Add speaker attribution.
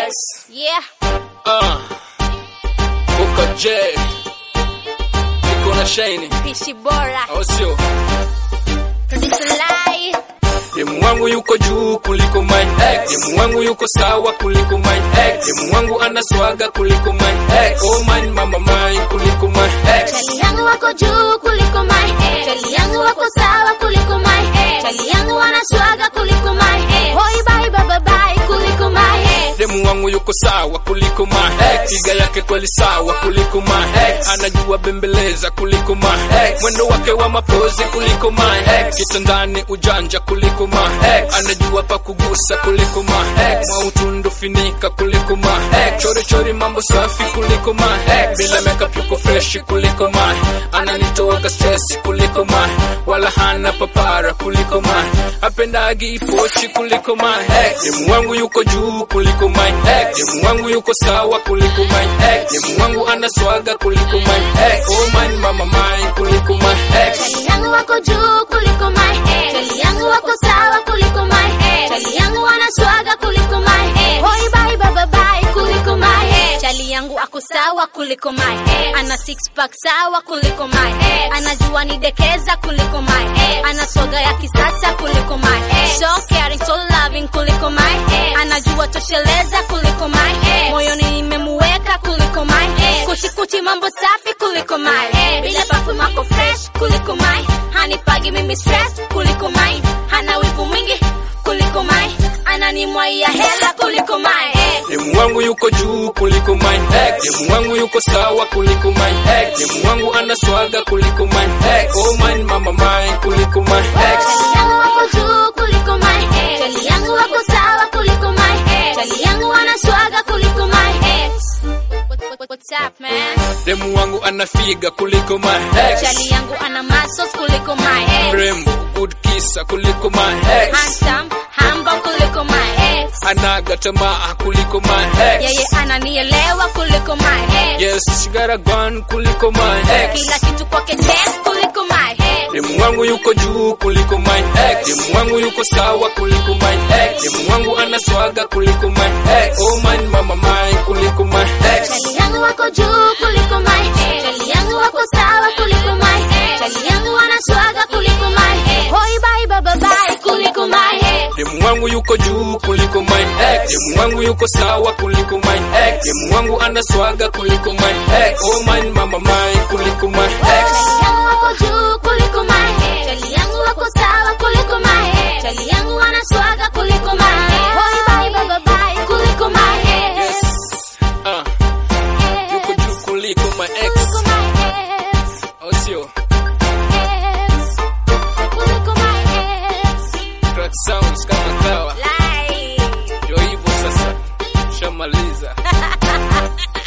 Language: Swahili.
Speaker 1: Yes.
Speaker 2: Yeah.
Speaker 1: Uh. Uko J. Niko na Shine.
Speaker 2: Pishi bora.
Speaker 1: Au sio?
Speaker 2: Producer Lai.
Speaker 1: Demu wangu yuko juu kuliko my ex. Demu wangu yuko sawa kuliko my ex. Demu wangu ana swaga kuliko my ex. Oh man, mama mine kuliko my ex.
Speaker 2: Chali yangu wako juu kuliko my ex. Chali yangu wako sawa kuliko my ex. Chali yangu wana swaga kuliko my ex. Hoi bye bye bye kuliko my ex.
Speaker 1: Demu wangu yuko sawa kuliko my ex. Piga yake kweli sawa kuliko my ex. Anajua bembeleza kuliko my ex. Mwendo wake wa mapozi kuliko my ex. Kitandani ujanja kuliko my ex. Anajua pa kugusa kuliko my ex. Mautundu finika kuliko my ex. Chori chori mambo safi kuliko my ex. Bila makeup yuko fresh kuliko my. Ananitoa stress kuliko my. Wala hana papara kuliko my. Apendagi ipochi kuliko my ex. Demu wangu yuko juu kuliko my ex. Demu wangu yuko sawa kuliko my ex. Demu wangu ana swaga kuliko my ex. Oh man, mama mine kuliko my ex.
Speaker 2: Chali yangu wako juu kuliko my ex. Chali yangu wako sawa kuliko my ex. Chali yangu wana swaga kuliko my ex. Hoi bye bye bye kuliko my ex. Chali yangu ako sawa kuliko my ex. Ana six pack sawa kuliko my ex. Anajua nidekeza kuliko my ex. Ana soga ya kisasa kuliko my ex. So caring, so loving kuliko my ex. Anajua tosheleza kuliko my ex. Moyoni nimemuweka kuliko my ex. Kuchi kuchi mambo safi kuliko my ex. Bila perfume ako fresh kuliko my hanipagi mimi stress kuliko my hana wivu mwingi kuliko my ananimwaia hela kuliko my ex.
Speaker 1: Demu wangu yuko juu kuliko my ex. Demu wangu yuko sawa kuliko my ex. Demu wangu ana swaga kuliko my ex. Oh man, mama mine kuliko my ex.
Speaker 2: Chali yangu wako juu kuliko my ex. Chali yangu wako sawa kuliko my ex. Chali yangu wana swaga kuliko my ex. What- what- What's up man?
Speaker 1: Demu wangu ana figa kuliko my ex.
Speaker 2: Chali yangu ana muscles kuliko my ex.
Speaker 1: Rembo, good kisa kuliko my ex.
Speaker 2: Handsome, humble kuliko my ex.
Speaker 1: Anaga tamaa kuliko my ex.
Speaker 2: Yeye ananielewa kuliko my ex.
Speaker 1: Yes, she got a gun kuliko my ex.
Speaker 2: Kila kitu kwake check kuliko my ex.
Speaker 1: Demu wangu yuko juu kuliko my ex. Demu wangu yuko sawa kuliko my ex. Demu wangu ana swaga kuliko my ex. Oh man, mama mine kuliko my ex.
Speaker 2: Chali yangu wako juu kuliko my ex. Chali yangu wako sawa kuliko my ex. Chali yangu wana swaga kuliko my ex. Hoi bye bye bye kuliko my ex.
Speaker 1: Demu wangu yuko juu kuliko my ex. Demu wangu yuko sawa kuliko my ex. Demu wangu ana swaga kuliko my ex. Oh man, mama mine kuliko my ex.
Speaker 2: Chali yangu wako juu kuliko my ex. Chali yangu wako sawa kuliko my ex. Chali yangu wana swaga kuliko my ex. Hoi bye bye bye kuliko my ex.
Speaker 1: Yes. Ah, yuko juu kuliko my ex.
Speaker 2: Kuliko my ex.
Speaker 1: Oh sio.
Speaker 2: Ex. Kuliko my ex.
Speaker 1: Crack sounds kama kawa.
Speaker 2: Lai.
Speaker 1: Ndio hivyo sasa. Shamaliza.